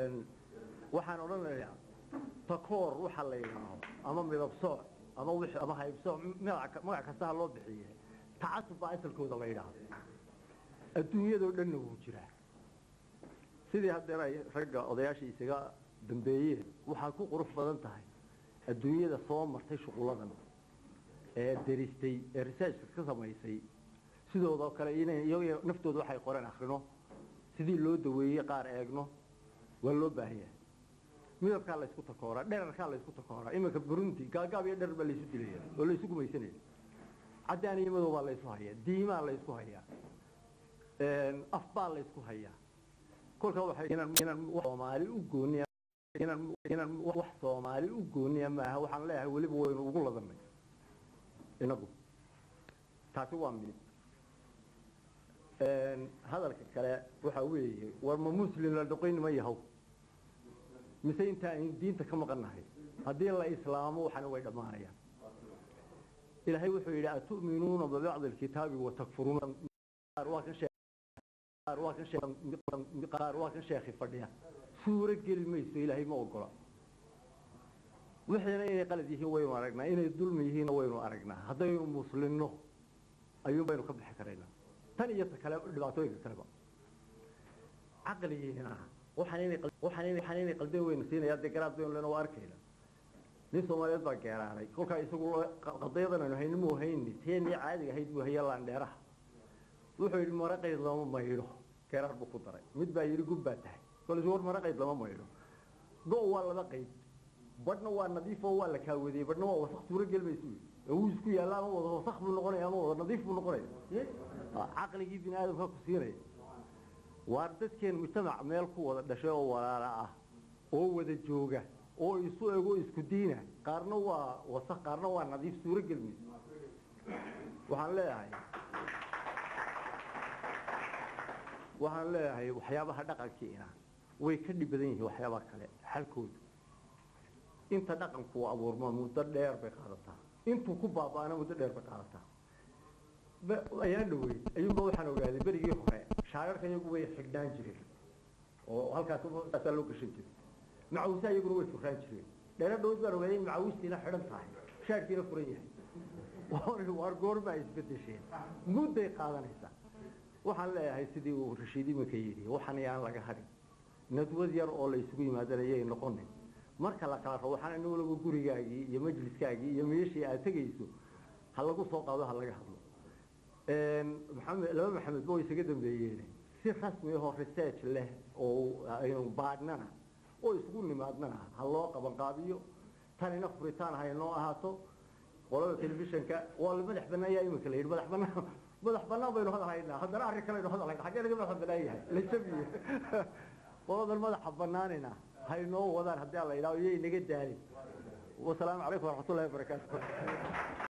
waxaan odhanayaa takoor waxa la yidhaaho ama midab sooc ama wix ama haybsooc magac magac kasta ha loo bixiye tacasub baa asalkooda la yidhaahdo adduunyadoo dhanna wuu jiraa sidii haddeer ay ragga odayaashii isaga dambeeyeen waxaa ku qurux badan tahay adduunyada soo martay shuqulladan ee deristay ee researchka ka samaysay sidoodoo kale inay iyaga naftooda waxay qoreen akrino sidii loo daweeyey qaar eegno waa loo baahanyahay midabkaa la ysku takooraa dherarkaa la ysku takooraa iminka burundi gaagaab iyo dherar baa laysu dilaya oo laysu gumaysanaya caddaan iyo madow baa laysu hayaa diimaa laysku hayaa af baa laysku hayaa kolkaa waxay inaan inaan soomaali u gooniya inaan inaan wax soomaali u gooniya maaha waxaan leeyahay weliba waynu ugu ladanay inagu taasi waa mid hadalka kale waxa weeye war ma muslim la dhoqayn ma yahow mise inta aynu diinta ka maqannahay haddii la islaamo waxana way dhammaanayaan ilaahay wuxuu yidhi atu'minuuna bibacdi alkitaabi watakfuruuna waa kan qaar waa kan sheekhi fadhiya suuro geli mayso ilaahay ma ogola wixiina inay qalad yihiin waynu aragnaa inay dulmi yihiinna waynu aragnaa haddaynu muslimno ayuun baynu ka bixi karaynaa tan iyo ta kale dhibaatooyinka kaleba caqligiina waxaan inay qaldeen waynu siinaya dee garaad baynu lena waa arkayna nin soomaaliyeed baa geeraaray kolkaa isagu qadayadan aynu hayni muu hayni teenii caadiga ahayd buu haya laandheeraha wuxuu yidhi maraqayd lama maydho geeraar buu ku daray mid baa yidhi gub baa tahay kolis war maraqayd lama maydho go' waa laba qayd badhna waa nadiif oo waa la kaawadiyey badhna waa wasaq suuro gelmaysu wuu isku yaalla ama wada wasaq buu noqonaya ama wada nadiif buu noqonaya caqligii bini aadamka ku siinaya waar dadkeen mujtamac meel ku wada dhashay oo walaala ah oo wada jooga oo isu ego isku diina qaarna waa wasaq qaarna waa nadiif suuro gelmayso waxaan leeyahay waxaan leeyahay waxyaabaha dhaqankiina way ka dhib badan yihiin waxyaabaha kale xalkooda inta dhaqanku abuurma muddo dheer bay qaadataa intuu ku baaba'ana muddo dheer bay qaadataa ayaan dhawey ayuunba waxaan ogaaday berigii hore shaararka iyagu way xidhnaan jireen oo halkaas saasaa loo gashan jiray macawusa iyaguna way furaan jireen dheero dhowd baan ogaaday in macawistiina xidhan tahay shaarkiina furan yahay waar goorma ay isbedesheen mudday qaadanaysaa waxaan leeyahay sidii uu rashiid iminka yidhi waxan yaan laga hadhin nadwad yar oo la isugu yimaadanaayay noqonin marka la kala rabo waxaan ina waliba gurigaagii iyo majliskaagii iyo meeshii aad tegayso ha lagu soo qaado ha laga hadlo maxamed laba maxamed ba way isaga dambeeyeen si rasmi ahoo research leh oo aynu baadhnana oo isugu nimaadnana ha loo qabanqaabiyo tanina furitaan ha inoo ahaato qolada telefishanka waa la madax banaan yaa iminka la yidhi madax banaan madax banaan baynu hadal haynaa haddana arrin kale aynu hadal haynaa xaggee laga madax banaan yahay la jabiye qoladan madaxa banaanina haynoo wadaan haddii la yidhaho iyo inaga daalin wasalaamu calaykum waraxmatullahi wabarakaatu